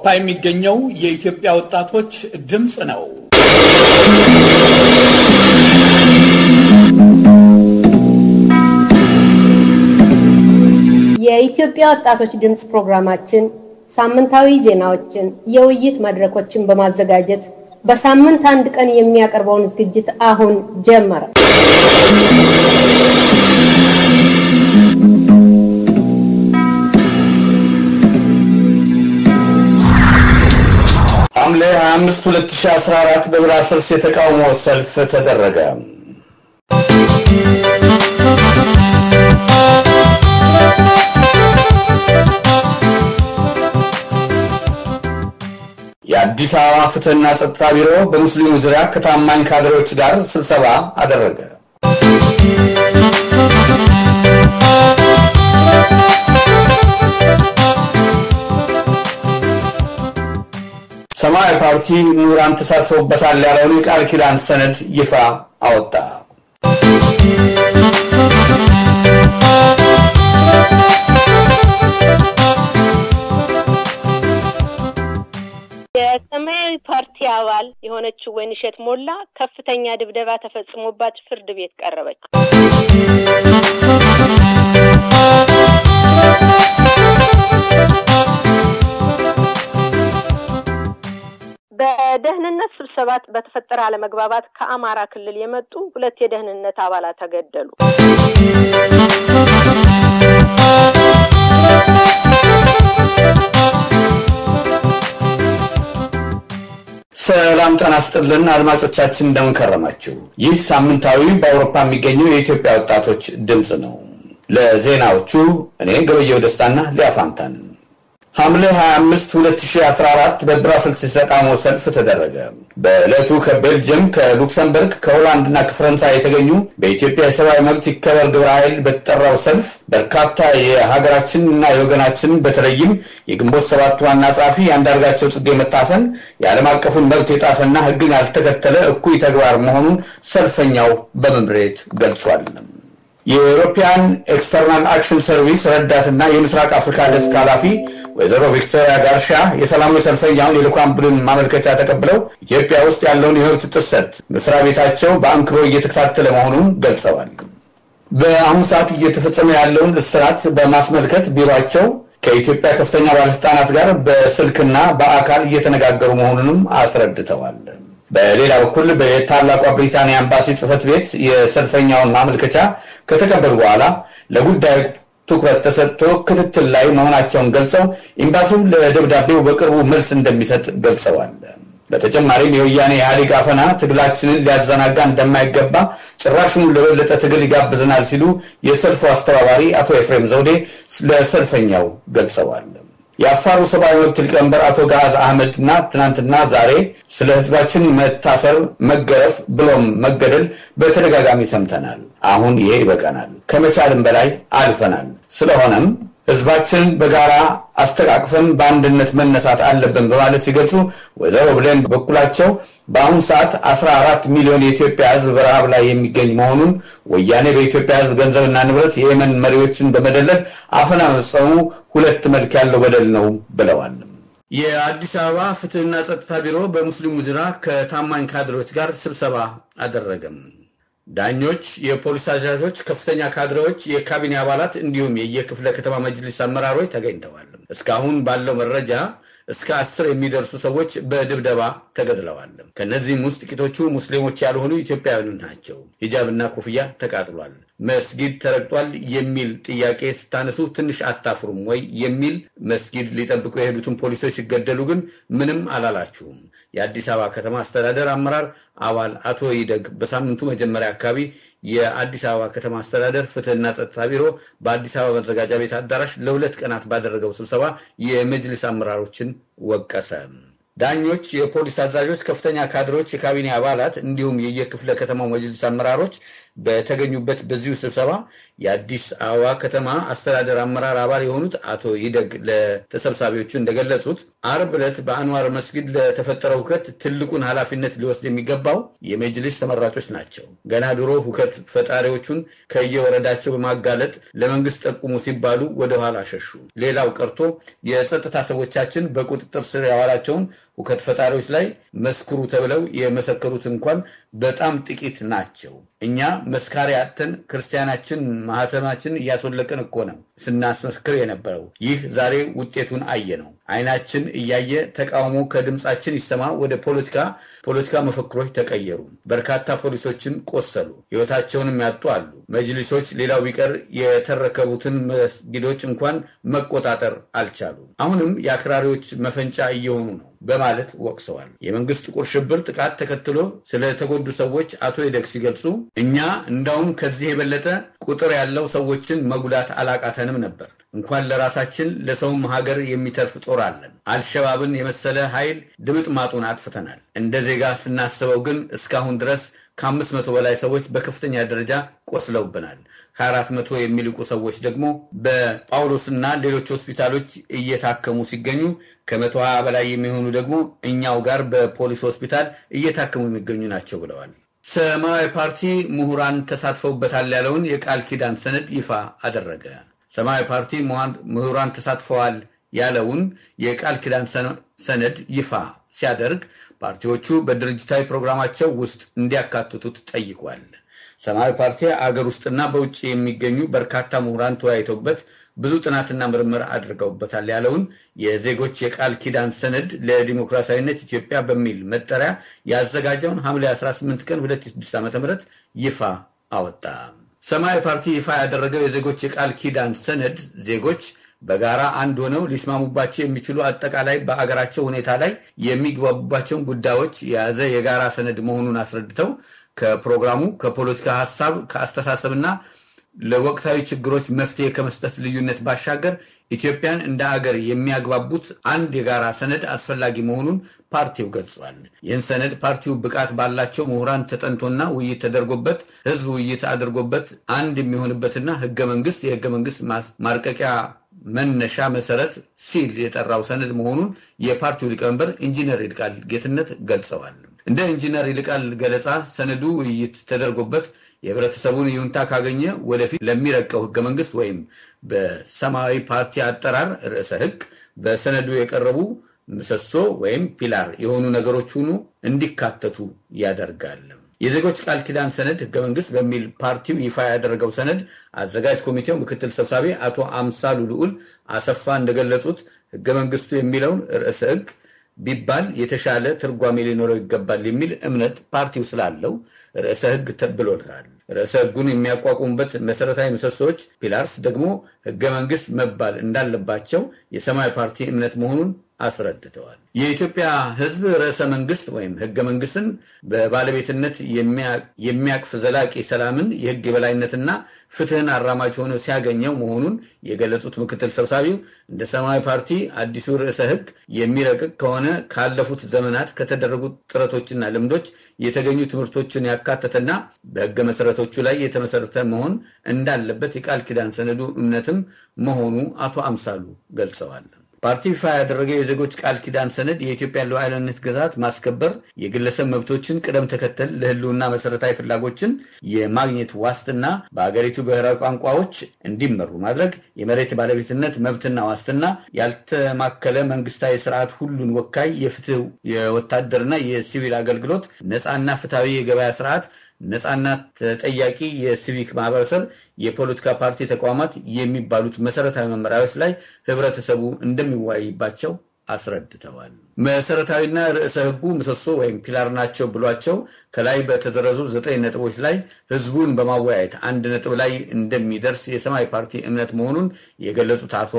በአውሮፓ የሚገኘው የኢትዮጵያ ወጣቶች ድምፅ ነው። የኢትዮጵያ ወጣቶች ድምፅ ፕሮግራማችን ሳምንታዊ ዜናዎችን፣ የውይይት መድረኮችን በማዘጋጀት በሳምንት አንድ ቀን የሚያቀርበውን ዝግጅት አሁን ጀመረ። ሐምሌ 25 2014 በብራስልስ የተቃውሞ ሰልፍ ተደረገ። የአዲስ አበባ ፍትህና ጸጥታ ቢሮ በሙስሊሙ ዙሪያ ከታማኝ ካድሬዎች ጋር ስብሰባ አደረገ። ሰማያዊ ፓርቲ ምሁራን ተሳትፎበታል ያለውን የቃል ኪዳን ሰነድ ይፋ አወጣ። የሰማያዊ ፓርቲ አባል የሆነችው ወይንሸት ሞላ ከፍተኛ ድብደባ ተፈጽሞባት ፍርድ ቤት ቀረበች። በደህንነት ስብሰባ በተፈጠረ አለመግባባት ከአማራ ክልል የመጡ ሁለት የደህንነት አባላት ተገደሉ። ሰላም ጤና ይስጥልን አድማጮቻችን፣ እንደምን ከረማችሁ? ይህ ሳምንታዊ በአውሮፓ የሚገኘው የኢትዮጵያ ወጣቶች ድምፅ ነው። ለዜናዎቹ እኔ ገበየው ደስታና ሊያፋንታን ሐምሌ 25 2014 በብራስልስ የተቃውሞ ሰልፍ ተደረገ። በዕለቱ ከቤልጅየም፣ ከሉክሰምበርግ፣ ከሆላንድ እና ከፈረንሳይ የተገኙ በኢትዮጵያ የሰብአዊ መብት ይከበር ግብረ ኃይል በተጠራው ሰልፍ በርካታ የሀገራችን እና የወገናችን በተለይም የግንቦት ሰባት ዋና ጸሐፊ የአንዳርጋቸው ጽጌ መታፈን የዓለም አቀፉን መብት የጣሰና ሕግን ያልተከተለ እኩይ ተግባር መሆኑን ሰልፈኛው በመምሬት ገልጿል። የኢሮፒያን ኤክስተርናል አክሽን ሰርቪስ ረዳትና የምስራቅ አፍሪካ ደስክ ኃላፊ ወይዘሮ ቪክቶሪያ ጋርሻ የሰላማዊ ሰልፈኛውን የልዑካን ቡድን ማመልከቻ ተቀብለው ኢትዮጵያ ውስጥ ያለውን የመብት ጥሰት መስሪያ ቤታቸው በአንክሮ እየተከታተለ መሆኑን ገልጸዋል። በአሁኑ ሰዓት እየተፈጸመ ያለውን እስራት በማስመልከት ቢሮቸው ከኢትዮጵያ ከፍተኛ ባለስልጣናት ጋር በስልክና በአካል እየተነጋገሩ መሆኑንም አስረድተዋል። በሌላ በኩል በታላቋ ብሪታንያ ኤምባሲ ጽህፈት ቤት የሰልፈኛውን ማመልከቻ ከተቀበሉ በኋላ ለጉዳዩ ትኩረት ተሰጥቶ ክትትል ላይ መሆናቸውን ገልጸው ኤምባሲው ለደብዳቤው በቅርቡ መልስ እንደሚሰጥ ገልጸዋል። በተጨማሪም የወያኔ ኢህአዴግ አፈና ትግላችንን ሊያዘናጋ እንደማይገባ ጭራሽኑ ለበለጠ ትግል ይጋብዘናል ሲሉ የሰልፉ አስተባባሪ አቶ ኤፍሬም ዘውዴ ለሰልፈኛው ገልጸዋል። የአፋሩ ሰብአዊ መብት ሊቀመንበር አቶ ጋዝ አህመድ እና ትናንትና ዛሬ ስለ ህዝባችን መታሰር፣ መገረፍ ብሎም መገደል በተደጋጋሚ ሰምተናል። አሁን ይሄ ይበቃናል፣ ከመቻልም በላይ አልፈናል። ስለሆነም ህዝባችንን በጋራ አስተቃቅፈን በአንድነት መነሳት አለብን በማለት ሲገልጹ ወይዘሮ ብሌን በበኩላቸው በአሁኑ ሰዓት 14 ሚሊዮን የኢትዮጵያ ህዝብ በረሃብ ላይ የሚገኝ መሆኑን ወያኔ በኢትዮጵያ ህዝብ ገንዘብና ንብረት የየመን መሪዎችን በመደለል አፈና መፈጸሙ ሁለት መልክ ያለው በደል ነው ብለዋል። የአዲስ አበባ ፍትህና ጸጥታ ቢሮ በሙስሊሙ ዙሪያ ከታማኝ ካድሬዎች ጋር ስብሰባ አደረገም። ዳኞች፣ የፖሊስ አዛዦች፣ ከፍተኛ ካድሬዎች፣ የካቢኔ አባላት እንዲሁም የየክፍለ ከተማ መጅሊስ አመራሮች ተገኝተዋል። እስካሁን ባለው መረጃ እስከ አስር የሚደርሱ ሰዎች በድብደባ ተገድለዋል። ከእነዚህም ውስጥ ጥቂቶቹ ሙስሊሞች ያልሆኑ ኢትዮጵያውያን ናቸው። ሂጃብና ኮፍያ ተቃጥሏል። መስጊድ ተረግጧል የሚል ጥያቄ ስታነሱ ትንሽ አታፍሩም ወይ የሚል መስጊድ ሊጠብቁ የሄዱትን ፖሊሶች ሲገደሉ ግን ምንም አላላችሁም። የአዲስ አበባ ከተማ አስተዳደር አመራር አባል አቶ ይደግ በሳምንቱ መጀመሪያ አካባቢ የአዲስ አበባ ከተማ አስተዳደር ፍትህና ጸጥታ ቢሮ በአዲስ አበባ መዘጋጃ ቤት አዳራሽ ለሁለት ቀናት ባደረገው ስብሰባ የመጅልስ አመራሮችን ወቀሰ። ዳኞች፣ የፖሊስ አዛዦች፣ ከፍተኛ ካድሮች፣ የካቢኔ አባላት እንዲሁም የየክፍለ ከተማው መጅልስ አመራሮች በተገኙበት በዚሁ ስብሰባ የአዲስ አበባ ከተማ አስተዳደር አመራር አባል የሆኑት አቶ ይደግ ለተሰብሳቢዎቹ እንደገለጹት አርብ ዕለት በአንዋር መስጊድ ለተፈጠረው ሁከት ትልቁን ኃላፊነት ሊወስድ የሚገባው የመጅሊስ ተመራጮች ናቸው። ገና ድሮ ሁከት ፈጣሪዎቹን ከየወረዳቸው በማጋለጥ ለመንግስት ጠቁሙ ሲባሉ ወደኋላ ሸሹ። ሌላው ቀርቶ የጸጥታ ሰዎቻችን በቁጥጥር ስር ያዋላቸውን ሁከት ፈጣሪዎች ላይ መስክሩ ተብለው የመሰከሩት እንኳን በጣም ጥቂት ናቸው። እኛ መስካሪ አጥተን ክርስቲያናችን ማህተማችን እያስወለቅን እኮ ነው ስናስመስክር የነበረው። ይህ ዛሬ ውጤቱን አየ ነው። አይናችን እያየ ተቃውሞ ከድምፃችን ይሰማ ወደ ፖለቲካ ፖለቲካ መፈክሮች ተቀየሩ። በርካታ ፖሊሶችን ቆሰሉ፣ ህይወታቸውንም ያጡ አሉ። መጅሊሶች ሌላው ቢቀር የተረከቡትን መስጊዶች እንኳን መቆጣጠር አልቻሉ። አሁንም የአክራሪዎች መፈንጫ እየሆኑ ነው በማለት ወቅሰዋል። የመንግስት ጥቁር ሽብር ጥቃት ተከትሎ ስለተጎዱ ሰዎች አቶ ይደግ ሲገልጹ እኛ እንዳውም ከዚህ የበለጠ ቁጥር ያለው ሰዎችን መጉዳት አላቃተንም ነበር። እንኳን ለራሳችን ለሰውም ሀገር የሚተርፍ ጦር አለን። አልሸባብን የመሰለ ኃይል ድምጥ ማጡን አጥፍተናል። እንደ ዜጋ ስናስበው ግን እስካሁን ድረስ ከአምስት መቶ በላይ ሰዎች በከፍተኛ ደረጃ ቆስለውብናል። ከአራት መቶ የሚልቁ ሰዎች ደግሞ በጳውሎስና ሌሎች ሆስፒታሎች እየታከሙ ሲገኙ ከመቶ ሀያ በላይ የሚሆኑ ደግሞ እኛው ጋር በፖሊስ ሆስፒታል እየታከሙ የሚገኙ ናቸው ብለዋል። ሰማያዊ ፓርቲ ምሁራን ተሳትፈውበታል ያለውን የቃል ኪዳን ሰነድ ይፋ አደረገ። ሰማያዊ ፓርቲ ምሁራን ተሳትፈዋል ያለውን የቃል ኪዳን ሰነድ ይፋ ሲያደርግ ፓርቲዎቹ በድርጅታዊ ፕሮግራማቸው ውስጥ እንዲያካትቱት ጠይቋል። ሰማያዊ ፓርቲ አገር ውስጥና በውጭ የሚገኙ በርካታ ምሁራን ተወያይተውበት ብዙ ጥናትና ምርምር አድርገውበታል ያለውን የዜጎች የቃል ኪዳን ሰነድ ለዲሞክራሲያዊነት ኢትዮጵያ በሚል መጠሪያ ያዘጋጀውን ሐምሌ 18 ቀን 2006 ዓ ም ይፋ አወጣ። ሰማያዊ ፓርቲ ይፋ ያደረገው የዜጎች የቃል ኪዳን ሰነድ ዜጎች በጋራ አንድ ሆነው ሊስማሙባቸው የሚችሉ አጠቃላይ በአገራቸው ሁኔታ ላይ የሚግባቡባቸውን ጉዳዮች የያዘ የጋራ ሰነድ መሆኑን አስረድተው ከፕሮግራሙ ከፖለቲካ ሀሳብ ከአስተሳሰብና ለወቅታዊ ችግሮች መፍትሄ ከመስጠት ልዩነት ባሻገር ኢትዮጵያን እንደ አገር የሚያግባቡት አንድ የጋራ ሰነድ አስፈላጊ መሆኑን ፓርቲው ገልጿል። ይህን ሰነድ ፓርቲው ብቃት ባላቸው ምሁራን ተጠንቶና ውይይት ተደርጎበት ሕዝብ ውይይት አድርጎበት አንድ የሚሆንበትና ህገ መንግስት የህገ መንግስት ማርቀቂያ መነሻ መሰረት ሲል የጠራው ሰነድ መሆኑን የፓርቲው ሊቀመንበር ኢንጂነር ይልቃል ጌትነት ገልጸዋል። እንደ ኢንጂነር ይልቃል ገለጻ ሰነዱ ውይይት ተደርጎበት የህብረተሰቡን ይሁንታ ካገኘ ወደፊት ለሚረቀው ህገ መንግስት ወይም በሰማያዊ ፓርቲ አጠራር ርዕሰ ህግ በሰነዱ የቀረቡ ምሰሶ ወይም ፒላር የሆኑ ነገሮች ሁሉ እንዲካተቱ ያደርጋል። የዜጎች ቃል ኪዳን ሰነድ ህገ መንግስት በሚል ፓርቲው ይፋ ያደረገው ሰነድ አዘጋጅ ኮሚቴው ምክትል ሰብሳቢ አቶ አምሳሉ ልዑል አሰፋ እንደገለጹት ህገ መንግስቱ የሚለውን ርዕሰ ህግ ቢባል የተሻለ ትርጓሜ ሊኖረው ይገባል የሚል እምነት ፓርቲው ስላለው ርዕሰ ህግ ተብሎታል። ርዕሰ ህጉን የሚያቋቁሙበት መሰረታዊ ምሰሶዎች ፒላርስ ደግሞ ህገ መንግስት መባል እንዳለባቸው የሰማያዊ ፓርቲ እምነት መሆኑን አስረድተዋል። የኢትዮጵያ ህዝብ ርዕሰ መንግስት ወይም ህገ መንግስትን በባለቤትነት የሚያቅፍ ዘላቂ ሰላምን፣ የህግ የበላይነትና ፍትህን አራማጅ ሆኖ ሲያገኘው መሆኑን የገለጹት ምክትል ሰብሳቢው እንደ ሰማያዊ ፓርቲ አዲሱ ርዕሰ ህግ የሚረቅቅ ከሆነ ካለፉት ዘመናት ከተደረጉ ጥረቶችና ልምዶች የተገኙ ትምህርቶችን ያካተተና በህገ መሰረቶቹ ላይ የተመሰረተ መሆን እንዳለበት የቃል ኪዳን ሰነዱ እምነትም መሆኑ አቶ አምሳሉ ገልጸዋል። ፓርቲ ይፋ ያደረገው የዜጎች ቃል ኪዳን ሰነድ የኢትዮጵያን ሉዓላዊነት ግዛት ማስከበር፣ የግለሰብ መብቶችን ቅደም ተከተል፣ ለህልውና መሰረታዊ ፍላጎችን የማግኘት ዋስትና፣ በሀገሪቱ ብሔራዊ ቋንቋዎች እንዲመሩ ማድረግ፣ የመሬት ባለቤትነት መብትና ዋስትና፣ ያልተማከለ መንግስታዊ ስርዓት፣ ሁሉን ወካይ የፍትህ የወታደርና የሲቪል አገልግሎት፣ ነፃና ፍትሐዊ የገበያ ስርዓት ነፃና ተጠያቂ የሲቪክ ማህበረሰብ፣ የፖለቲካ ፓርቲ ተቋማት የሚባሉት መሰረታዊ መመሪያዎች ላይ ህብረተሰቡ እንደሚወያይባቸው አስረድተዋል። መሰረታዊና ርዕሰ ህጉ ምሰሶ ወይም ፒላር ናቸው ብሏቸው ከላይ በተዘረዙ ዘጠኝ ነጥቦች ላይ ህዝቡን በማወያየት አንድ ነጥብ ላይ እንደሚደርስ የሰማያዊ ፓርቲ እምነት መሆኑን የገለጹት አቶ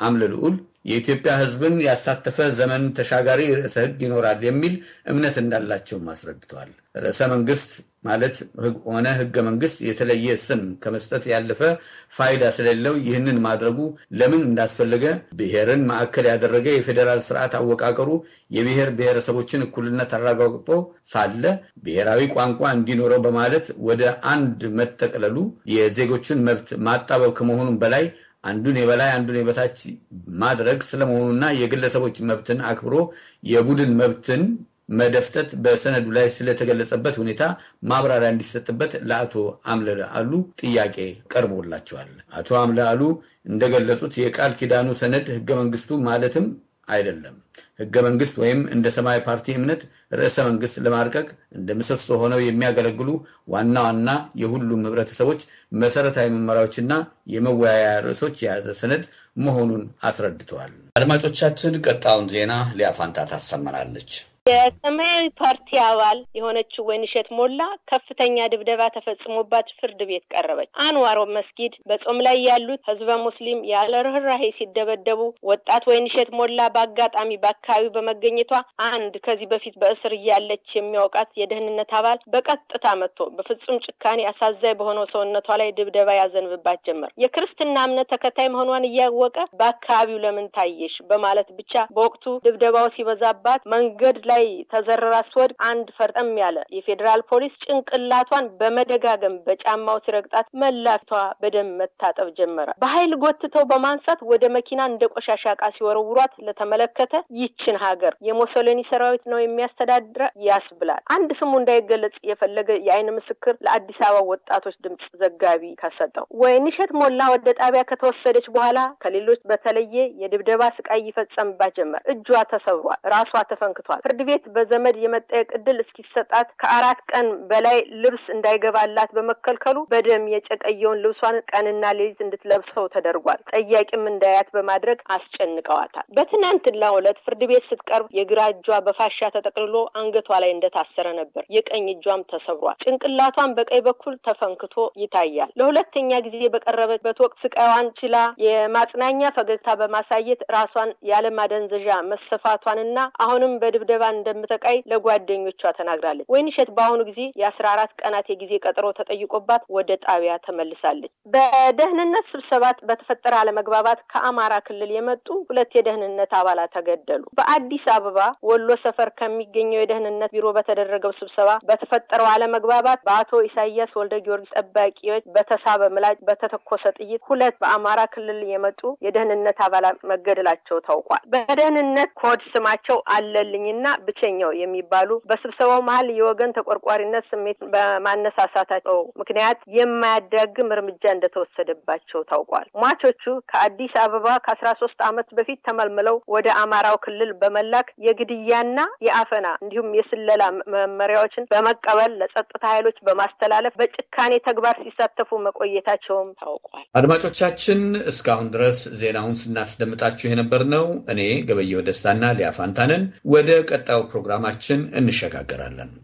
አምለ ልዑል የኢትዮጵያ ሕዝብን ያሳተፈ ዘመን ተሻጋሪ ርዕሰ ሕግ ይኖራል የሚል እምነት እንዳላቸውም አስረድተዋል። ርዕሰ መንግስት ማለት ሆነ ሕገ መንግስት የተለየ ስም ከመስጠት ያለፈ ፋይዳ ስለሌለው ይህንን ማድረጉ ለምን እንዳስፈለገ ብሔርን ማዕከል ያደረገ የፌዴራል ስርዓት አወቃቀሩ የብሔር ብሔረሰቦችን እኩልነት አረጋግጦ ሳለ ብሔራዊ ቋንቋ እንዲኖረው በማለት ወደ አንድ መጠቅለሉ የዜጎችን መብት ማጣበብ ከመሆኑም በላይ አንዱን የበላይ አንዱን የበታች ማድረግ ስለመሆኑና የግለሰቦች መብትን አክብሮ የቡድን መብትን መደፍጠት በሰነዱ ላይ ስለተገለጸበት ሁኔታ ማብራሪያ እንዲሰጥበት ለአቶ አምለ አሉ ጥያቄ ቀርቦላቸዋል። አቶ አምለ አሉ እንደገለጹት የቃል ኪዳኑ ሰነድ ህገ መንግስቱ ማለትም አይደለም። ህገ መንግስት ወይም እንደ ሰማያዊ ፓርቲ እምነት ርዕሰ መንግስት ለማርቀቅ እንደ ምሰሶ ሆነው የሚያገለግሉ ዋና ዋና የሁሉም ህብረተሰቦች መሰረታዊ መመሪያዎችና የመወያያ ርዕሶች የያዘ ሰነድ መሆኑን አስረድተዋል። አድማጮቻችን፣ ቀጣዩን ዜና ሊያፋንታ ታሰማናለች። የሰማያዊ ፓርቲ አባል የሆነችው ወይንሸት ሞላ ከፍተኛ ድብደባ ተፈጽሞባት ፍርድ ቤት ቀረበች። አንዋር መስጊድ በጾም ላይ ያሉት ህዝበ ሙስሊም ያለ ርኅራሄ ሲደበደቡ ወጣት ወይንሸት ሞላ በአጋጣሚ በአካባቢው በመገኘቷ አንድ ከዚህ በፊት በእስር እያለች የሚያውቃት የደህንነት አባል በቀጥታ መጥቶ በፍጹም ጭካኔ አሳዛኝ በሆነው ሰውነቷ ላይ ድብደባ ያዘንብባት ጀመር። የክርስትና እምነት ተከታይ መሆኗን እያወቀ በአካባቢው ለምን ታየሽ በማለት ብቻ በወቅቱ ድብደባው ሲበዛባት መንገድ ላይ ተዘረራ ስትወድቅ አንድ ፈርጠም ያለ የፌዴራል ፖሊስ ጭንቅላቷን በመደጋገም በጫማው ሲረግጣት መላቷ በደም መታጠብ ጀመረ። በኃይል ጎትተው በማንሳት ወደ መኪና እንደ ቆሻሻ ዕቃ ሲወረውሯት ለተመለከተ ይችን ሀገር የሞሶሎኒ ሰራዊት ነው የሚያስተዳድረ ያስብላል። አንድ ስሙ እንዳይገለጽ የፈለገ የአይን ምስክር ለአዲስ አበባ ወጣቶች ድምፅ ዘጋቢ ከሰጠው ወይንሸት ሞላ ወደ ጣቢያ ከተወሰደች በኋላ ከሌሎች በተለየ የድብደባ ስቃይ ይፈጸምባት ጀመር። እጇ ተሰብሯል፣ ራሷ ተፈንክቷል። ፍርድ ቤት በዘመድ የመጠየቅ እድል እስኪሰጣት ከአራት ቀን በላይ ልብስ እንዳይገባላት በመከልከሉ በደም የጨቀየውን ልብሷን ቀንና ሌሊት እንድትለብሰው ተደርጓል። ጠያቂም እንዳያት በማድረግ አስጨንቀዋታል። በትናንትናው ዕለት ፍርድ ቤት ስትቀርብ የግራ እጇ በፋሻ ተጠቅልሎ አንገቷ ላይ እንደታሰረ ነበር። የቀኝ እጇም ተሰብሯል። ጭንቅላቷን በቀኝ በኩል ተፈንክቶ ይታያል። ለሁለተኛ ጊዜ በቀረበበት ወቅት ስቃዋን ችላ የማጽናኛ ፈገግታ በማሳየት ራሷን ያለማደንዘዣ መሰፋቷንና አሁንም በድብደባ እንደምተቃይ ለጓደኞቿ ተናግራለች። ወይንሸት በአሁኑ ጊዜ የአስራ አራት ቀናት የጊዜ ቀጠሮ ተጠይቆባት ወደ ጣቢያ ተመልሳለች። በደህንነት ስብሰባት በተፈጠረ አለመግባባት ከአማራ ክልል የመጡ ሁለት የደህንነት አባላት ተገደሉ። በአዲስ አበባ ወሎ ሰፈር ከሚገኘው የደህንነት ቢሮ በተደረገው ስብሰባ በተፈጠረው አለመግባባት በአቶ ኢሳያስ ወልደ ጊዮርጊስ ጠባቂዎች በተሳበ ምላጭ በተተኮሰ ጥይት ሁለት በአማራ ክልል የመጡ የደህንነት አባላት መገደላቸው ታውቋል። በደህንነት ኮድ ስማቸው አለልኝና ብቸኛው የሚባሉ በስብሰባው መሀል የወገን ተቆርቋሪነት ስሜት በማነሳሳታቸው ምክንያት የማያዳግም እርምጃ እንደተወሰደባቸው ታውቋል። ሟቾቹ ከአዲስ አበባ ከአስራ ሶስት ዓመት በፊት ተመልምለው ወደ አማራው ክልል በመላክ የግድያና የአፈና እንዲሁም የስለላ መመሪያዎችን በመቀበል ለጸጥታ ኃይሎች በማስተላለፍ በጭካኔ ተግባር ሲሳተፉ መቆየታቸውም ታውቋል። አድማጮቻችን እስካሁን ድረስ ዜናውን ስናስደምጣችሁ የነበር ነው። እኔ ገበየው ደስታና ሊያፋንታንን ወደ ቀጣዩ ፕሮግራማችን እንሸጋገራለን።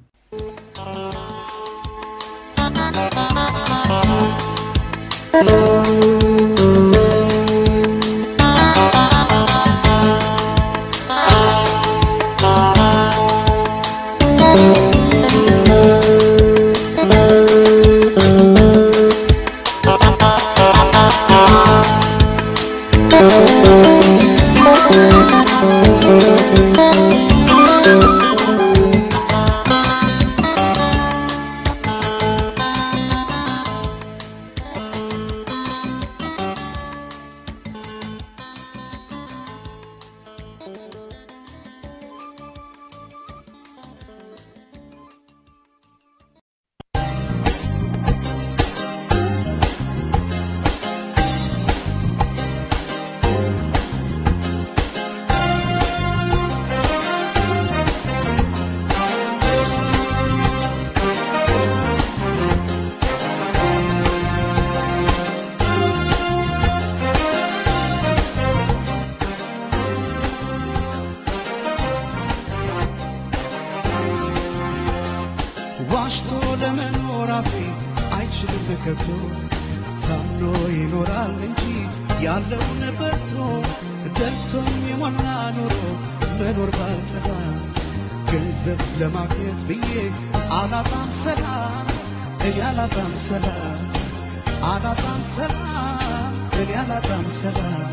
ዋሽቶ ለመኖር አፌ አይችልም ከቶ ታምኖ ይኖራል እንጂ ያለውን በርቶ ደልቶኝ የሞላ ኑሮ መኖር ባልጠፋ ገንዘብ ለማግኘት ብዬ አላጣም ሰላም እኔ አላጣም ሰላም አላጣም ሰላም እኔ አላጣም ሰላም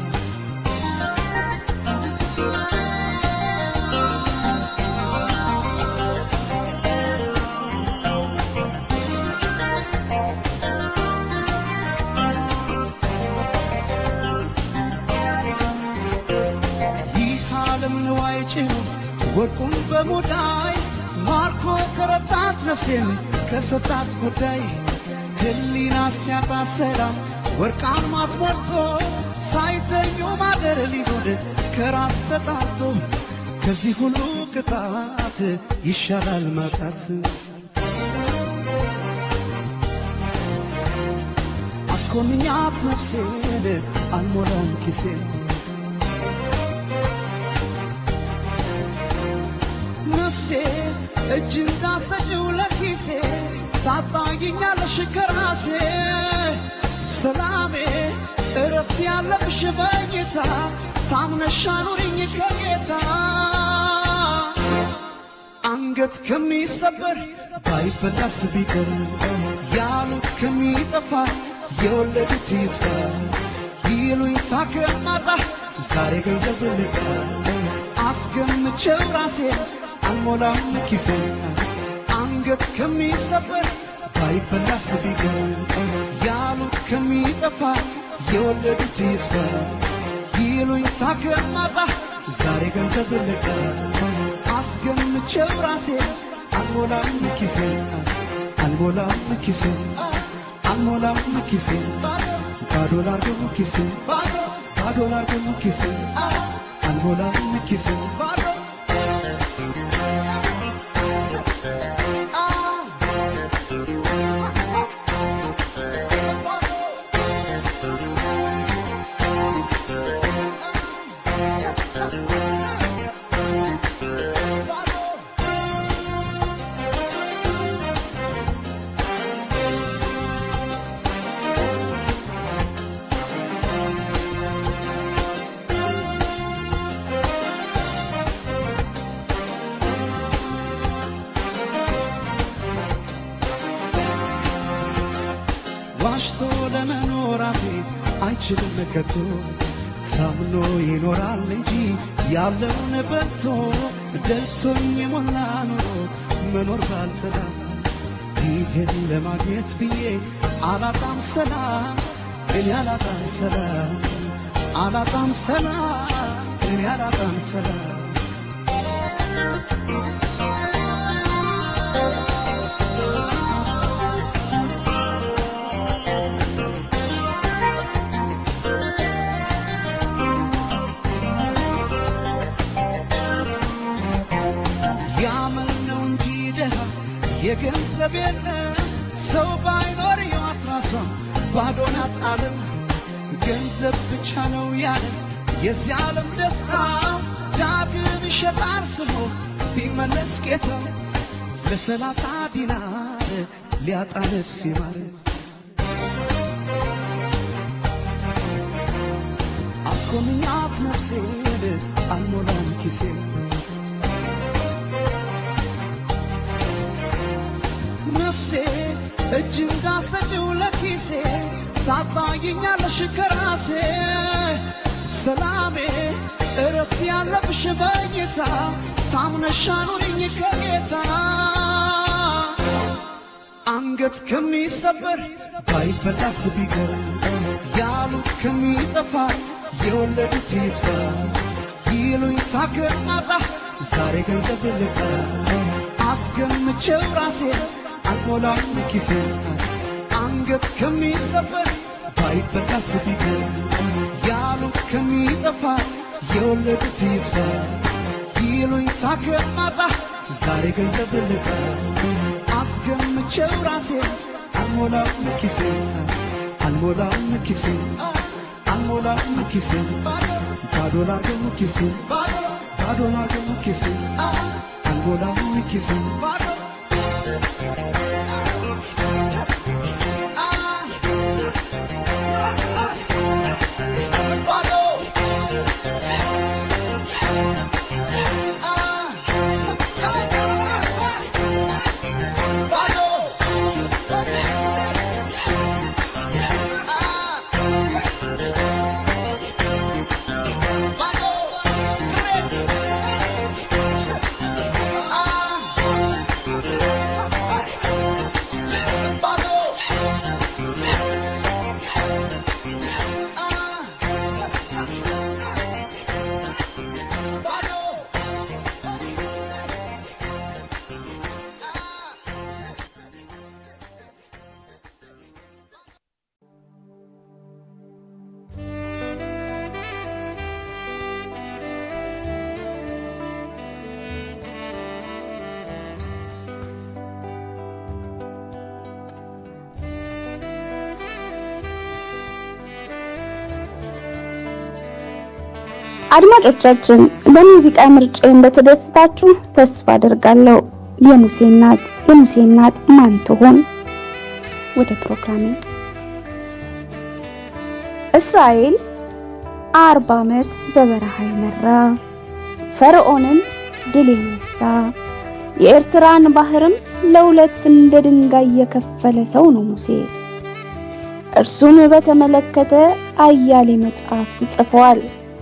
ይህ ዓለም ንዋይ ጭኑ ወርቁን በሙዳይ ማርኮ ከረታት ነፍሴን ከሰጣት ጉዳይ ህሊና ሲያጣ ሰላም ወርቃን ማስሞልቶ ሳይተኙ ማደር ሊሆን ከራስ ተጣቶ ከዚህ ሁሉ ቅጣት ይሻላል ማጣት አስኮንኛት ነፍሴን አልሞላም ኪሴን ነፍሴ እጅ እንዳሰጭው ለኪሴ ታጣይኛለሽ ከራሴ ሰላሜ እረፍት ያለብሽ በጌታ ታምነሽ አኑሪኝ ከጌታ አንገት ከሚሰበር ባይበላስ ቢቀር ያሉት ከሚጠፋ የወለዱት ይጥፋ ይሉኝታ ከማጣ ዛሬ ገንዘብ ልጣ አስገምቼው ራሴ አልሞላም ኪሴ አንገት ከሚሰበር ባይበላስ ቢቀር ያሉት ከሚጠፋ የወለዱት ይጥፋ ይሉኝታ ከማጣ ዛሬ ገንዘብ ልጣ አስገምቼው ራሴ አልሞላም ኪሴ አልሞላም ኪሴ አልሞላም ኪሴ ባዶ ላርገው ኪሴ ባዶ ላርገው ኪሴ አልሞላም ኪሴ ዋሽቶ ለመኖር አፌ አይችልም ከቶ ታምኖ ይኖራል እንጂ ያለውን በልቶ ደልቶኝ የሞላ ኑሮ መኖር ባልተላ ይህን ለማግኘት ብዬ አላጣም ሰላም እኔ አላጣም ሰላም አላጣም ሰላም እኔ አላጣም ሰላም ያመል ነው እንጂ ደሃ የገንዘብ የለም ሰው ባይኖር ሕይወት ራሷን ባዶ ናት ዓለም ገንዘብ ብቻ ነው ያለ የዚህ ዓለም ደስታ ዳግም ይሸጣል ስሞ ቢመለስ ጌታ ለሰላሳ ዲናር ሊያጣ ነፍስ ይማር አስኮንኛት ነፍሴን አልሞላም ኪሴ ነፍሴ እጅ እንዳሰጭው ለኪሴ ታጣይኛለሽ ከራሴ ሰላሜ እረፍት ያለብሽ በጌታ ታምነሽ አኑሪኝ ከጌታ አንገት ከሚሰበር ባይበላስ ቢቀር ያሉት ከሚጠፋ የወለዱት ይጥፋ ይሉኝታ ከማጣ ዛሬ ገንዘብ ልጣ አስገምቼው ራሴ አልሞላም ኪሴ አንገት ከሚሰበር ባይበላስ ቢቀር ያሉት ከሚጠፋ የወለዱት ይጥፋ ይሉኝታ ከማጣ ዛሬ ገንዘብ ልጣ አስገምቼው ራሴ አልሞላም ኪሴ አልሞላም ኪሴ አልሞላም ኪሴ ባዶ ላርገው ኪሴ ባዶ ላርገው ኪሴ አልሞላም ኪሴ አድማጮቻችን በሙዚቃ ምርጫ እንደተደሰታችሁ ተስፋ አደርጋለሁ። የሙሴ እናት የሙሴ እናት ማን ትሆን? ወደ ፕሮግራሜ እስራኤል አርባ ዓመት በበረሃ ይመራ ፈርዖንን ድል የነሳ የኤርትራን ባህርም ለሁለት እንደ ድንጋይ የከፈለ ሰው ነው ሙሴ። እርሱን በተመለከተ አያሌ መጽሐፍ ጽፈዋል፣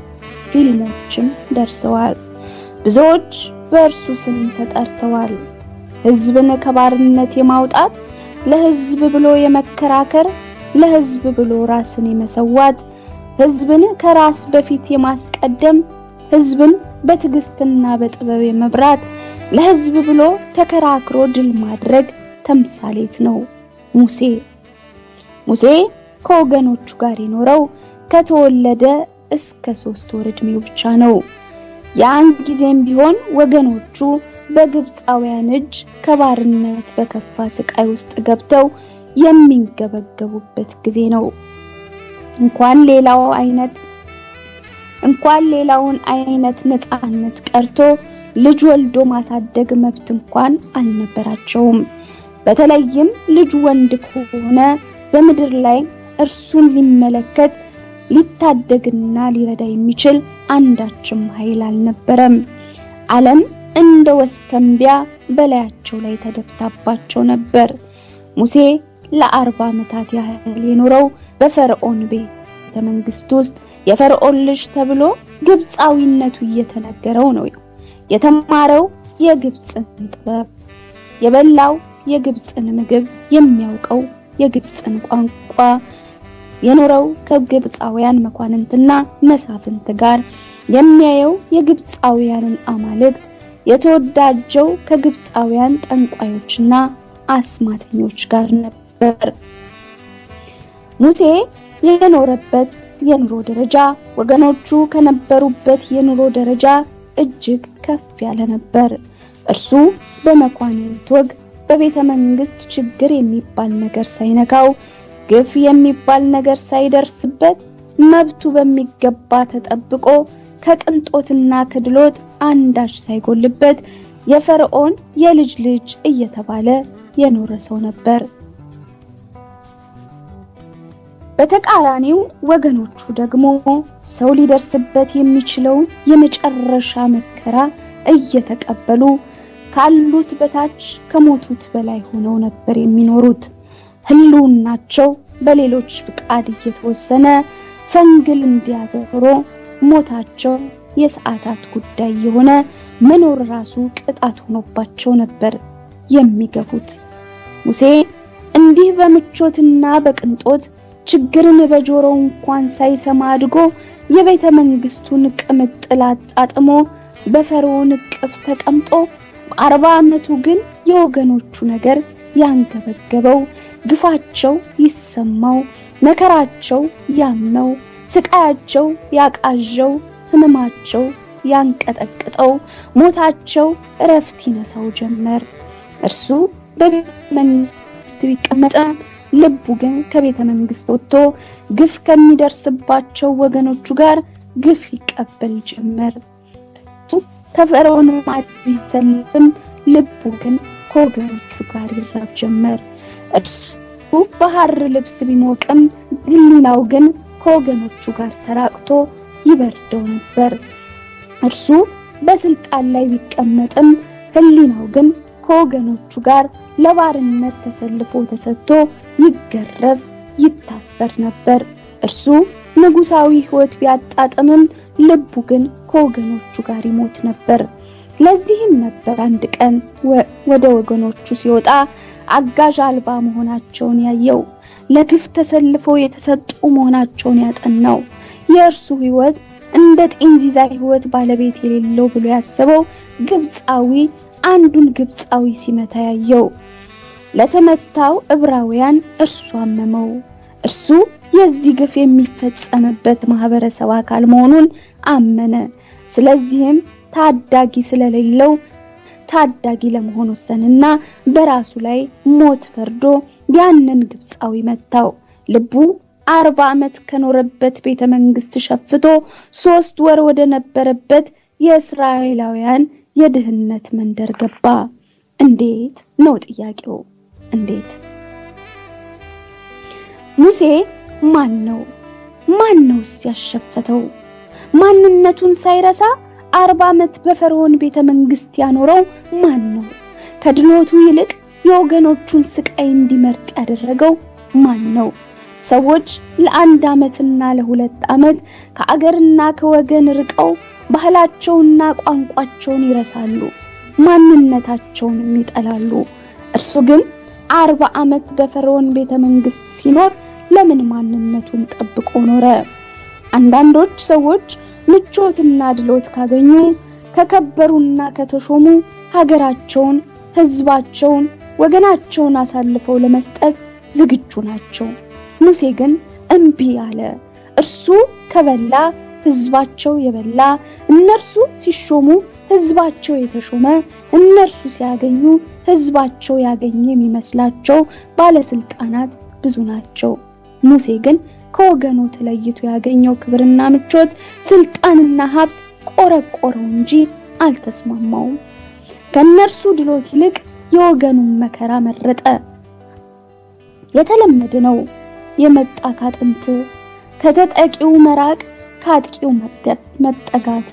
ፊልሞችም ደርሰዋል። ብዙዎች በእርሱ ስም ተጠርተዋል። ሕዝብን ከባርነት የማውጣት ለሕዝብ ብሎ የመከራከር ለሕዝብ ብሎ ራስን የመሰዋት ሕዝብን ከራስ በፊት የማስቀደም ሕዝብን በትዕግስትና በጥበብ የመብራት ለሕዝብ ብሎ ተከራክሮ ድል ማድረግ ተምሳሌት ነው ሙሴ። ሙሴ ከወገኖቹ ጋር የኖረው ከተወለደ እስከ ሶስት ወር ዕድሜው ብቻ ነው። ያን ጊዜም ቢሆን ወገኖቹ በግብፃውያን እጅ ከባርነት በከፋ ስቃይ ውስጥ ገብተው የሚንገበገቡበት ጊዜ ነው። እንኳን ሌላው አይነት እንኳን ሌላውን አይነት ነፃነት ቀርቶ ልጅ ወልዶ ማሳደግ መብት እንኳን አልነበራቸውም። በተለይም ልጅ ወንድ ከሆነ በምድር ላይ እርሱን ሊመለከት ሊታደግና ሊረዳ የሚችል አንዳችም ኃይል አልነበረም። ዓለም እንደ ወስከንቢያ በላያቸው ላይ ተደፍታባቸው ነበር። ሙሴ ለአርባ ዓመታት ያህል የኖረው በፈርዖን ቤተ መንግስት ውስጥ የፈርዖን ልጅ ተብሎ ግብፃዊነቱ እየተነገረው ነው። የተማረው የግብፅን ጥበብ፣ የበላው የግብፅን ምግብ፣ የሚያውቀው የግብፅን ቋንቋ፣ የኖረው ከግብፃውያን መኳንንትና መሳፍንት ጋር፣ የሚያየው የግብፃውያንን አማልክት፣ የተወዳጀው ከግብፃውያን ጠንቋዮችና አስማተኞች ጋር ነበር። ሙሴ የኖረበት የኑሮ ደረጃ ወገኖቹ ከነበሩበት የኑሮ ደረጃ እጅግ ከፍ ያለ ነበር። እርሱ በመኳንንት ወግ በቤተ መንግስት ችግር የሚባል ነገር ሳይነካው ግፍ የሚባል ነገር ሳይደርስበት መብቱ በሚገባ ተጠብቆ ከቅንጦትና ከድሎት አንዳች ሳይጎልበት የፈርዖን የልጅ ልጅ እየተባለ የኖረ ሰው ነበር። በተቃራኒው ወገኖቹ ደግሞ ሰው ሊደርስበት የሚችለውን የመጨረሻ መከራ እየተቀበሉ ካሉት በታች ከሞቱት በላይ ሆነው ነበር የሚኖሩት። ህልውናቸው በሌሎች ፍቃድ እየተወሰነ ፈንግል እንዲያዘሮ ሞታቸው የሰዓታት ጉዳይ የሆነ መኖር ራሱ ቅጣት ሆኖባቸው ነበር የሚገፉት። ሙሴ እንዲህ በምቾትና በቅንጦት ችግርን በጆሮው እንኳን ሳይሰማ አድጎ የቤተ መንግስቱን ቅምጥል አጣጥሞ በፈርዖን እቅፍ ተቀምጦ በአርባ ዓመቱ ግን የወገኖቹ ነገር ያንገበገበው፣ ግፋቸው ይሰማው፣ መከራቸው ያመው፣ ስቃያቸው ያቃዠው፣ ህመማቸው ያንቀጠቅጠው፣ ሞታቸው እረፍት ይነሳው ጀመር። እርሱ በቤተ መንግስት ቢቀመጥም ልቡ ግን ከቤተ መንግስት ወጥቶ ግፍ ከሚደርስባቸው ወገኖቹ ጋር ግፍ ይቀበል ጀመር። ከፈርዖን ማዕድ ቢሰልፍም ልቡ ግን ከወገኖቹ ጋር ይራብ ጀመር። እርሱ በሐር ልብስ ቢሞቅም ህሊናው ግን ከወገኖቹ ጋር ተራቅቶ ይበርደው ነበር። እርሱ በስልጣን ላይ ቢቀመጥም ህሊናው ግን ከወገኖቹ ጋር ለባርነት ተሰልፎ ተሰጥቶ ይገረፍ ይታሰር ነበር። እርሱ ንጉሳዊ ህይወት ቢያጣጥምም ልቡ ግን ከወገኖቹ ጋር ይሞት ነበር። ለዚህም ነበር አንድ ቀን ወደ ወገኖቹ ሲወጣ አጋዥ አልባ መሆናቸውን ያየው፣ ለግፍ ተሰልፈው የተሰጡ መሆናቸውን ያጠናው። የእርሱ ህይወት እንደ ጤንዚዛ ህይወት ባለቤት የሌለው ብሎ ያሰበው ግብፃዊ አንዱን ግብፃዊ ሲመታ ያየው። ለተመታው ዕብራውያን እርሱ አመመው። እርሱ የዚህ ግፍ የሚፈጸምበት ማህበረሰብ አካል መሆኑን አመነ። ስለዚህም ታዳጊ ስለሌለው ታዳጊ ለመሆን ወሰንና በራሱ ላይ ሞት ፈርዶ ያንን ግብፃዊ መታው። ልቡ አርባ ዓመት ከኖረበት ቤተ መንግስት ሸፍቶ ሶስት ወር ወደ ነበረበት የእስራኤላውያን የድህነት መንደር ገባ። እንዴት ነው ጥያቄው? እንዴት? ሙሴ ማን ነው? ማን ነውስ ያሸፈተው? ማንነቱን ሳይረሳ አርባ ዓመት በፈርዖን ቤተ መንግስት ያኖረው ማን ነው? ከድሎቱ ይልቅ የወገኖቹን ስቃይ እንዲመርጥ ያደረገው ማን ነው? ሰዎች ለአንድ ዓመትና ለሁለት ዓመት ከአገርና ከወገን ርቀው ባህላቸውና ቋንቋቸውን ይረሳሉ፣ ማንነታቸውንም ይጠላሉ። እርሱ ግን አርባ ዓመት በፈርዖን ቤተ መንግስት ሲኖር ለምን ማንነቱን ጠብቆ ኖረ? አንዳንዶች ሰዎች ምቾትና ድሎት ካገኙ ከከበሩና ከተሾሙ ሀገራቸውን፣ ህዝባቸውን፣ ወገናቸውን አሳልፈው ለመስጠት ዝግጁ ናቸው። ሙሴ ግን እምቢ አለ። እርሱ ከበላ ህዝባቸው የበላ፣ እነርሱ ሲሾሙ ህዝባቸው የተሾመ፣ እነርሱ ሲያገኙ ህዝባቸው ያገኘ የሚመስላቸው ባለስልጣናት ብዙ ናቸው። ሙሴ ግን ከወገኑ ተለይቶ ያገኘው ክብርና ምቾት፣ ስልጣንና ሀብት ቆረቆረው እንጂ አልተስማማውም። ከእነርሱ ድሎት ይልቅ የወገኑን መከራ መረጠ። የተለመደ ነው። የመጣ ካጥንት ከተጠቂው መራቅ ከአጥቂው መጠጋት።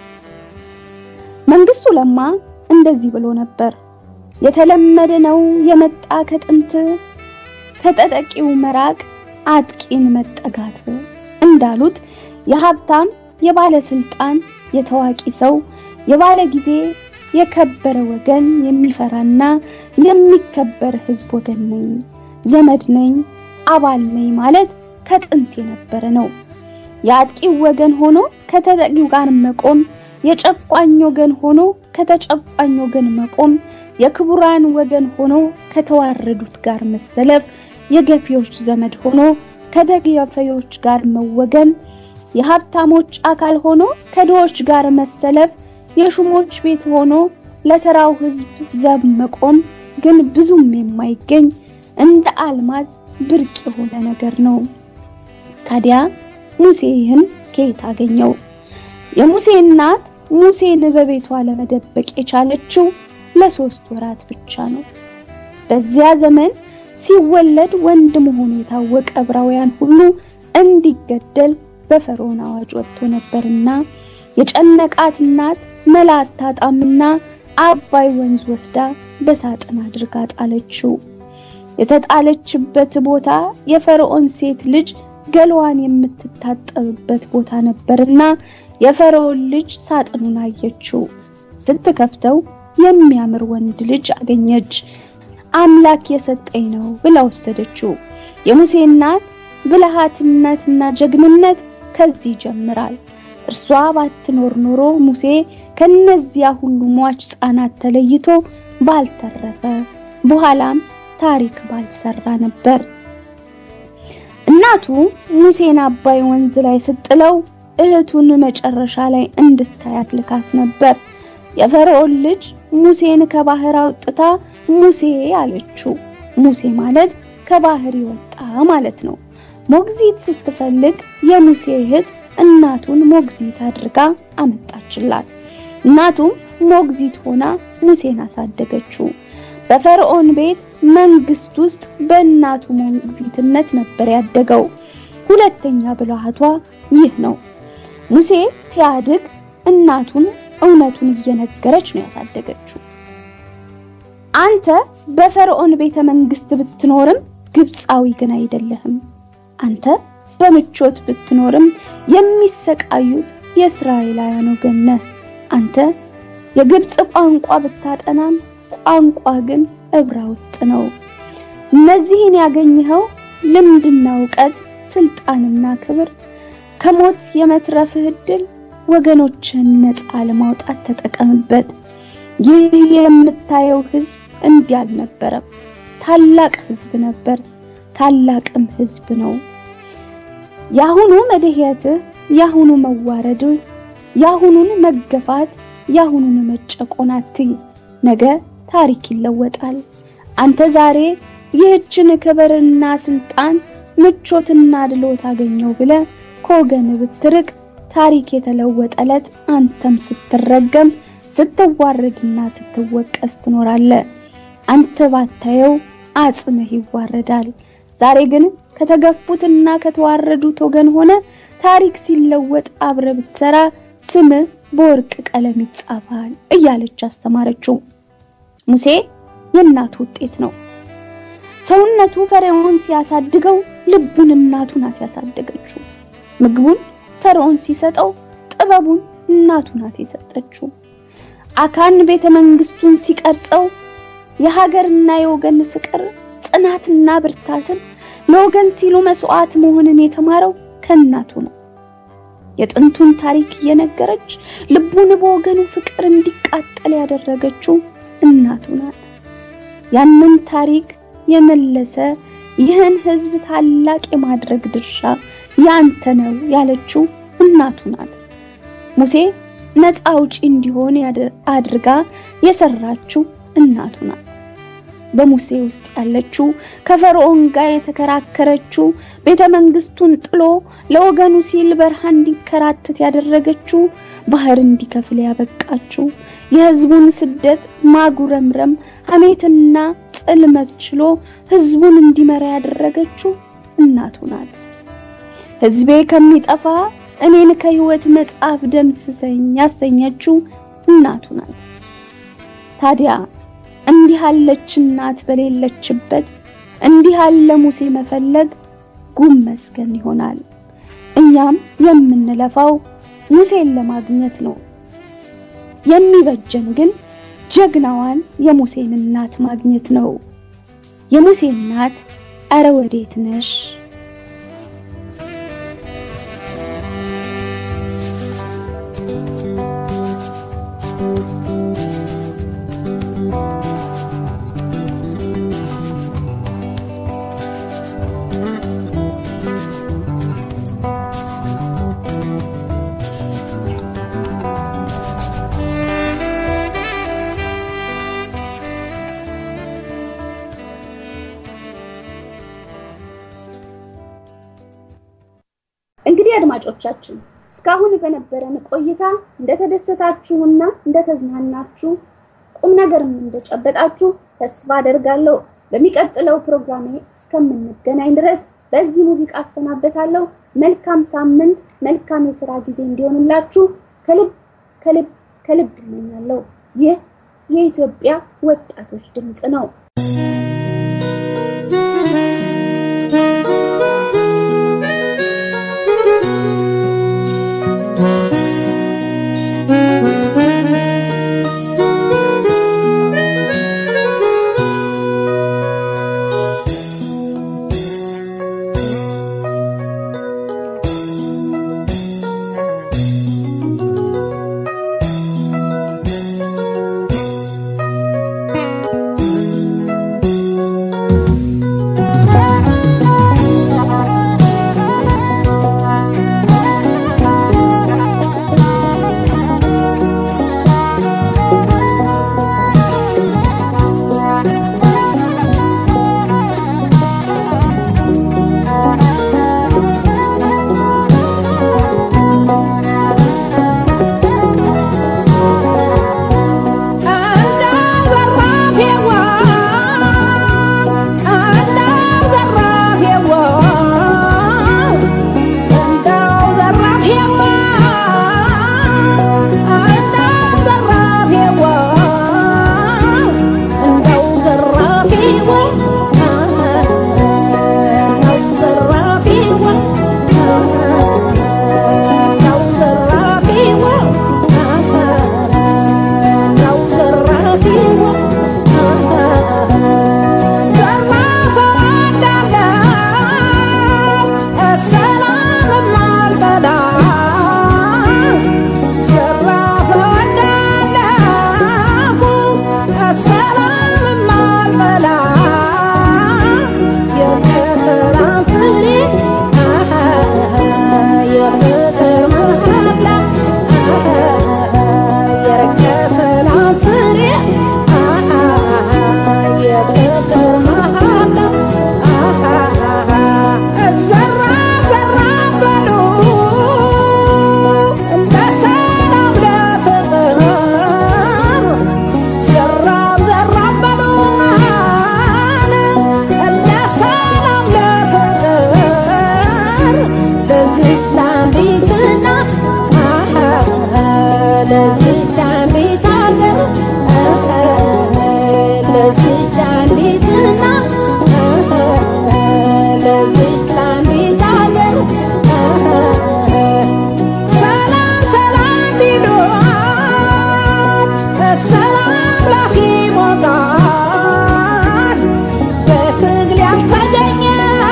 መንግስቱ ለማ እንደዚህ ብሎ ነበር። የተለመደ ነው የመጣ ከጥንት ከተጠቂው መራቅ አጥቂን መጠጋት እንዳሉት የሀብታም የባለስልጣን የታዋቂ ሰው የባለ ጊዜ የከበረ ወገን የሚፈራና የሚከበር ህዝብ ወገን ነኝ፣ ዘመድ ነኝ፣ አባል ነኝ ማለት ከጥንት የነበረ ነው። የአጥቂው ወገን ሆኖ ከተጠቂው ጋር መቆም፣ የጨቋኝ ወገን ሆኖ ከተጨቋኝ ወገን መቆም፣ የክቡራን ወገን ሆኖ ከተዋረዱት ጋር መሰለፍ፣ የገፊዎች ዘመድ ሆኖ ከደገፈዮች ጋር መወገን፣ የሀብታሞች አካል ሆኖ ከድሆች ጋር መሰለፍ፣ የሹሞች ቤት ሆኖ ለተራው ህዝብ ዘብ መቆም ግን ብዙም የማይገኝ እንደ አልማዝ ብርቅ የሆነ ነገር ነው። ታዲያ ሙሴ ይህን ከየት አገኘው? የሙሴ እናት ሙሴን በቤቷ ለመደበቅ የቻለችው ለሶስት ወራት ብቻ ነው። በዚያ ዘመን ሲወለድ ወንድ መሆኑ የታወቀ ዕብራውያን ሁሉ እንዲገደል በፈርዖን አዋጅ ወጥቶ ነበርና የጨነቃት እናት መላ አታጣምና አባይ ወንዝ ወስዳ በሳጥን አድርጋ ጣለችው። የተጣለችበት ቦታ የፈርዖን ሴት ልጅ ገላዋን የምትታጠብበት ቦታ ነበርና የፈርዖን ልጅ ሳጥኑን አየችው። ስትከፍተው የሚያምር ወንድ ልጅ አገኘች። አምላክ የሰጠኝ ነው ብላ ወሰደችው። የሙሴ እናት ብልሃትነትና ጀግንነት ከዚህ ይጀምራል። እርሷ ባትኖር ኖሮ ሙሴ ከነዚያ ሁሉ ሟች ሕፃናት ተለይቶ ባልተረፈ፣ በኋላም ታሪክ ባልሰራ ነበር። እናቱ ሙሴን አባይ ወንዝ ላይ ስትጥለው እህቱን መጨረሻ ላይ እንድታያት ልካት ነበር። የፈርዖን ልጅ ሙሴን ከባህር አውጥታ ሙሴ አለችው። ሙሴ ማለት ከባህር ይወጣ ማለት ነው። ሞግዚት ስትፈልግ የሙሴ እህት እናቱን ሞግዚት አድርጋ አመጣችላት። እናቱም ሞግዚት ሆና ሙሴን አሳደገችው። በፈርዖን ቤት መንግስት ውስጥ በእናቱ ሞግዚትነት ነበር ያደገው። ሁለተኛ ብልሃቷ ይህ ነው። ሙሴ ሲያድግ እናቱን እውነቱን እየነገረች ነው ያሳደገችው። አንተ በፈርዖን ቤተ መንግስት ብትኖርም ግብፃዊ ግን አይደለህም። አንተ በምቾት ብትኖርም የሚሰቃዩት የእስራኤላውያን ወገን ነህ። አንተ የግብፅ ቋንቋ ብታጠናም ቋንቋ ግን ዕብራ ውስጥ ነው። እነዚህን ያገኘኸው ልምድና እውቀት፣ ስልጣንና ክብር ከሞት የመትረፍህ ዕድል ወገኖችን ነፃ ለማውጣት ተጠቀምበት። ይህ የምታየው ህዝብ እንዲህ አልነበረም። ታላቅ ህዝብ ነበር፣ ታላቅም ህዝብ ነው። ያሁኑ መድሄትህ፣ ያሁኑ መዋረድህ፣ ያሁኑን መገፋት፣ ያሁኑን መጨቆን አትይ። ነገ ታሪክ ይለወጣል። አንተ ዛሬ ይህችን ክብርና ስልጣን ምቾትና ድሎት አገኘው ብለ ከወገን ብትርቅ ታሪክ የተለወጠ ዕለት አንተም ስትረገም ስትዋረድና ስትወቀስ ትኖራለ። አንተ ባታየው አጽምህ ይዋረዳል። ዛሬ ግን ከተገፉትና ከተዋረዱት ወገን ሆነ ታሪክ ሲለወጥ አብረ ብትሰራ ስምህ በወርቅ ቀለም ይጻፋል እያለች አስተማረችው። ሙሴ የእናቱ ውጤት ነው። ሰውነቱ ፈርዖን ሲያሳድገው ልቡን እናቱ ናት ያሳደገችው። ምግቡን ፈርዖን ሲሰጠው ጥበቡን እናቱ ናት የሰጠችው። አካን ቤተ መንግስቱን ሲቀርጸው የሀገርና የወገን ፍቅር ጽናትና ብርታትን ለወገን ሲሉ መስዋዕት መሆንን የተማረው ከእናቱ ነው። የጥንቱን ታሪክ እየነገረች ልቡን በወገኑ ፍቅር እንዲቃጠል ያደረገችው እናቱ ናት። ያንን ታሪክ የመለሰ ይህን ህዝብ ታላቅ የማድረግ ድርሻ ያንተ ነው ያለችው እናቱ ናት። ሙሴ ነፃ አውጪ እንዲሆን አድርጋ የሰራችው እናቱ ናት። በሙሴ ውስጥ ያለችው ከፈርዖን ጋር የተከራከረችው ቤተ መንግስቱን ጥሎ ለወገኑ ሲል በረሃ እንዲከራተት ያደረገችው ባህር እንዲከፍል ያበቃችው የህዝቡን ስደት ማጉረምረም ሐሜትና ጽልመት ችሎ ህዝቡን እንዲመራ ያደረገችው እናቱ ናት። ህዝቤ ከሚጠፋ እኔን ከህይወት መጽሐፍ ደምስሰኝ ያሰኘችው እናቱ ናት። ታዲያ እንዲህ ያለች እናት በሌለችበት እንዲህ ያለ ሙሴ መፈለግ ጉም መስገን ይሆናል። እኛም የምንለፋው ሙሴን ለማግኘት ነው። የሚበጀን ግን ጀግናዋን የሙሴን እናት ማግኘት ነው። የሙሴ እናት አረ ወዴት ነሽ? እንግዲህ አድማጮቻችን እስካሁን በነበረን ቆይታ እንደተደሰታችሁና እንደተዝናናችሁ ቁም ነገርም እንደጨበጣችሁ ተስፋ አደርጋለሁ። በሚቀጥለው ፕሮግራሜ እስከምንገናኝ ድረስ በዚህ ሙዚቃ አሰናበታለሁ። መልካም ሳምንት፣ መልካም የስራ ጊዜ እንዲሆንላችሁ ከልብ ከልብ ከልብ እመኛለሁ። ይህ የኢትዮጵያ ወጣቶች ድምፅ ነው። ለዚች አንዲት እናት ለዚች አንዲት አገር ሰላም ሰላም ቢሏት ሰላም ላፊ ሞታል በትግል ያልተገኘ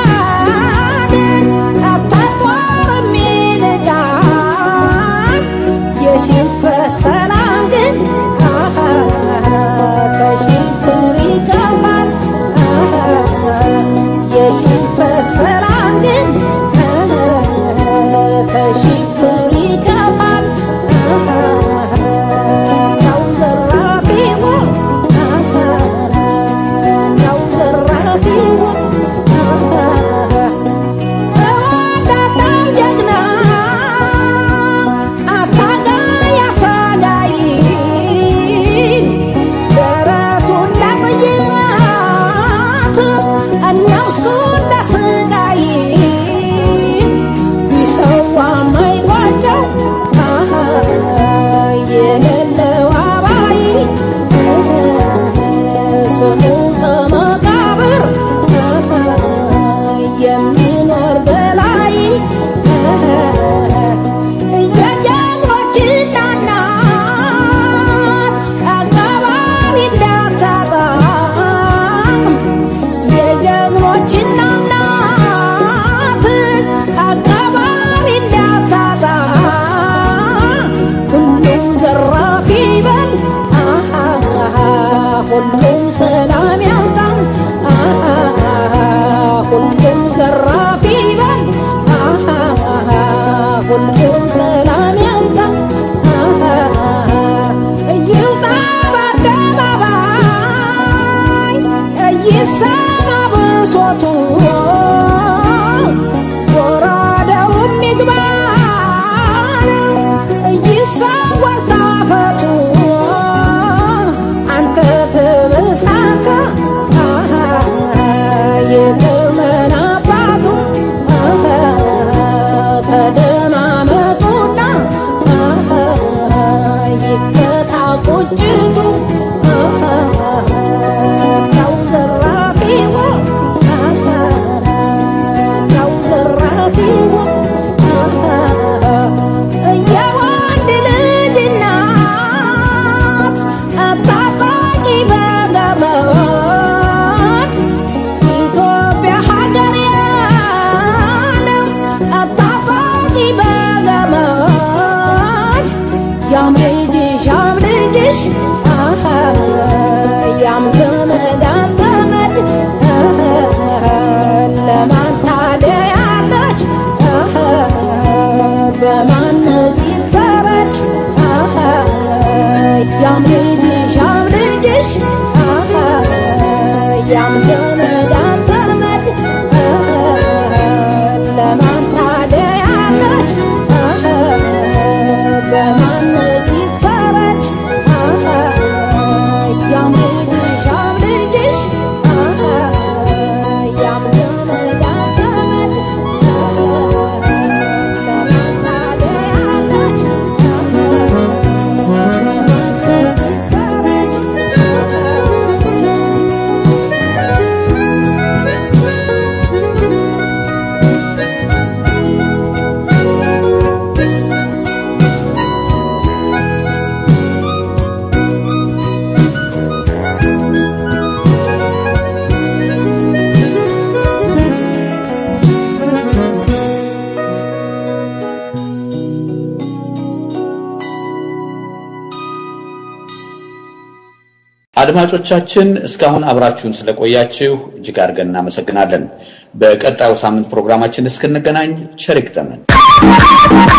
አታጧር የሚንቃት የሽንፈት ሰላም ግን ከሽብር ይከፋል የሽንፈት ሰላም ግን ከሽብር ይከፋል ነው ዘራፊው ነው ዘራፊው እወዳለሁ ጀግና አታጋይ አታጋይ ደረቱን ለጥይት ነፍሱን ለስቃይ ቢሰዋ ማይጓቸው የሌለው አባይ ስሙ ተመቃብር የሚኖር በላይ የጀግኖች እናት አካባቢ እንዳታጣ የጀግኖች እናት አካባቢ እንዳታጣ ሁሉም ዘራፊ በል ሁሉም ሰላም ያምጣ ሁሉም ዘራፊ በል ሁሉም ሰላም ያምጣ ይውጣ በአደባባይ ይሰማ ብሶቱ ጎራዴውም ይግባ ይሰወር ታፈቱ አንተ ትብስ አንተ የግርመን አባቱ ተደማመጡና ይፈታ ቁጭቱ ነው ዘራፊው ነው ዘራፊው የወንድ ልጅ እናት አታጣቂ በገመድ ኢትዮጵያ ሀገሬ ነው አታጣቂ በገመድ ያም ልጅሽ ያም ልጅሽ ያም ዘመድ አዘመድ ለማን ታደያለች በማን ሲፈረድ ያም ልጅሽ ያም ልጅሽ ያም ዘመድ አዘመድ ለማን ታደያለች በማን ሲፈረድ ያም ልጅሽ ያም ልጅሽ ያም ዘመድ አዘመድ ለማን ታደያለች አድማጮቻችን እስካሁን አብራችሁን ስለቆያችሁ እጅግ አድርገን እናመሰግናለን። በቀጣዩ ሳምንት ፕሮግራማችን እስክንገናኝ ቸር ይግጠመን።